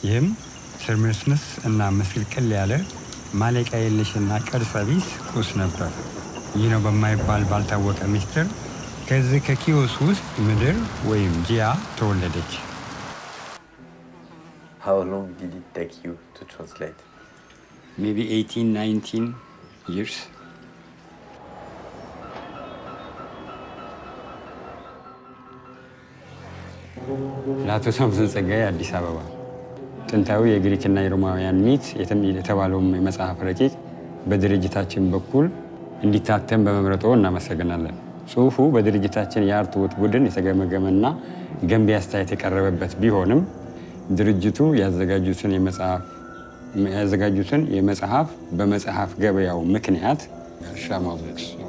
ይህም ትርምስምስ እና ምስቅልቅል ያለ ማለቂያ የለሽና ቅርጸ ቢስ ቁስ ነበር። ይህ ነው በማይባል ባልታወቀ ምስጢር ከዚህ ከኪዮስ ውስጥ ምድር ወይም ጂያ ተወለደች። How long did it take you to translate? ሜቢ 18 19 ይርስ ለአቶ ሳምሶን ጸጋዬ አዲስ አበባ ጥንታዊ የግሪክና የሮማውያን ሚት የተባለውም የመጽሐፍ ረቂቅ በድርጅታችን በኩል እንዲታተም በመምረጦ እናመሰግናለን። ጽሑፉ በድርጅታችን የአርትዖት ቡድን የተገመገመና ገንቢ አስተያየት የቀረበበት ቢሆንም ድርጅቱ ያዘጋጁትን የመጽሐፍ በመጽሐፍ ገበያው ምክንያት እርሻ ማብረድ